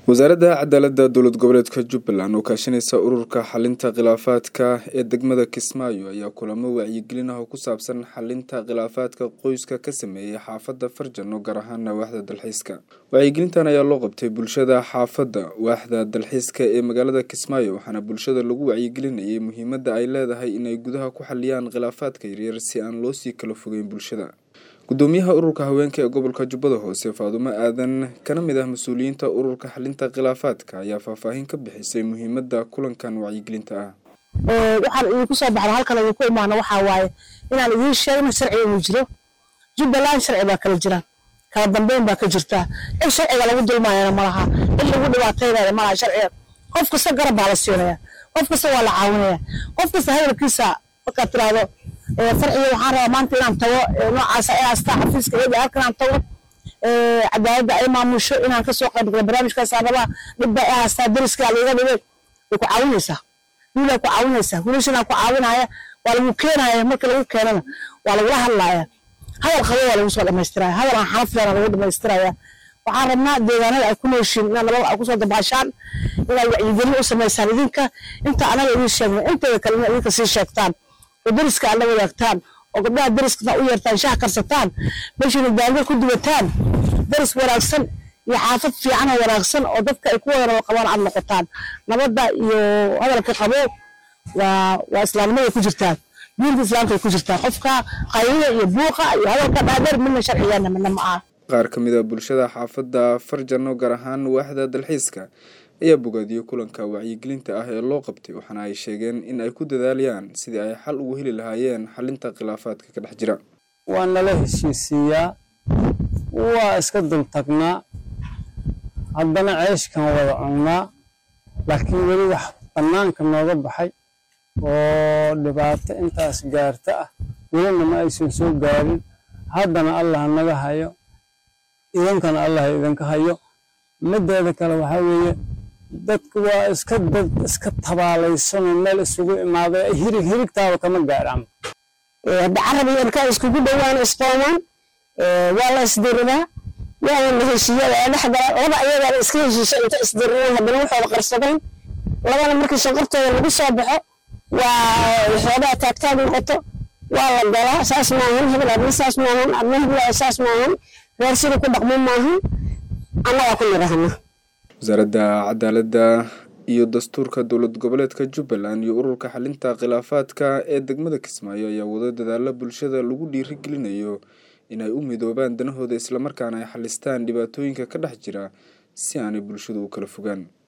wasaaradda cadaaladda dowlad goboleedka jubbaland oo kaashanaysa ururka xalinta khilaafaadka ee degmada kismaayo ayaa kulamo wacyigelin ah oo ku saabsan xalinta khilaafaadka qoyska ka sameeyey xaafadda farjano gaar ahaana waaxda dalxiiska wacyigelintan ayaa loo qabtay bulshada xaafadda waaxda dalxiiska ee magaalada kismaayo waxaana bulshada lagu wacyigelinayay muhiimadda ay leedahay inay gudaha ku xaliyaan khilaafaadka yaryar si aan loo sii kala fogeyn bulshada gudoomiyaha ururka haweenka ee gobolka jubbada hoose faadumo aadan kana mid ah mas-uuliyiinta ururka xalinta khilaafaadka ayaa faahfaahin ka bixisay muhiimadda kulankan wacyigelinta ah waxaan idinku soo baxda halkan idinku imaano waxaa waaye inaan idiin sheegno sharciga inuu jiro jubbaland sharci baa kala jira kala dambeyn baa ka jirta in sharciga lagu dulmaayana malaha in lagu dhibaataynaya malaha sharciga qof kasta garab baa la siinaya qof kasta waa la caawinaya qof kasta hadalkiisa markaad tiraahdo farciga waxaan rabaa maanta inaan tago noocaas ay haastaa xafiiska eeda halkan aan tago cadaaladda ay maamusho inaan kasoo qayb galo barnaamijkaasaan rabaa dhibba ay haastaa dariskaa liiga dhibay way ku caawinaysaa wiilaa ku caawinaysaa wiilashanaa ku caawinaya waa lagu keenaya marka lagu keenana waa lagula hadlaaya hadal qabo waa lagu soo dhamaystiraya hadal aan xanaf leena lagu dhamaystiraya waxaan rabnaa deegaanada ay ku nooshiin inaad nabad ay kusoo dabaashaan inaad wacyigelin u samaysaan idinka inta anaga idiin sheegna inteeda kale inaad idinka sii sheegtaan oo dariska aad la wadaagtaan oo gabdhaha dariskana u yeertaan shaah karsataan meeshana daango ku duwataan daris wanaagsan iyo xaafad fiican oo wanaagsan oo dadka ay ku wada nabad qabaan aad noqotaan nabadda iyo hadalka qabo waa waa islaamnimada ku jirtaan diinta islaamka ay ku jirtaan qofka qaylida iyo buuqa iyo hadalka dhaadheer midna sharcigeena midna ma aha qaar ka mid a bulshada xaafadda farjano gaar ahaan waaxda dalxiiska ayaa bogaadiyey kulanka wacyigelinta ah ee loo qabtay waxaana ay sheegeen in ay ku dadaalayaan sidii ay xal ugu heli lahaayeen xalinta khilaafaadka ka dhex jira waa nala heshiisiiyaa waa iska dultagnaa haddana ceeshkan wada cunnaa laakiin weli wax bannaanka nooga baxay oo dhibaato intaas gaarta ah welina ma aysan soo gaarin haddana allah naga hayo idankana allah idinka hayo mideeda kale waxaa weeye dadku waa iska dad iska tabaalaysanoo meel isugu imaaday hirig hirigtaaba kama gaaraan hadda carab iyo ilkaa iskugu dhowaan isqoomaan waa la isdiriraa waana la heshiiyada ee dhexgala laba ayagaana iska heshiisha inta isdiriraan haddana waxooda qarsadeen labana markii shanqartooda lagu soo baxo waa xoogaa taagtaag noqoto waa la galaa saas maahan hebel adna saas maahan adna hebel saas maahan reer sida ku dhaqmo maahan annagaa ku nidhahna wasaaradda cadaaladda iyo dastuurka dowlad goboleedka jubbaland iyo ururka xalinta khilaafaadka ee degmada kismaayo ayaa wado dadaalo bulshada lagu dhiirigelinayo inay u midoobaan danahooda islamarkaana ay xalistaan dhibaatooyinka ka dhex jira si aanay bulshadu u kala fogaan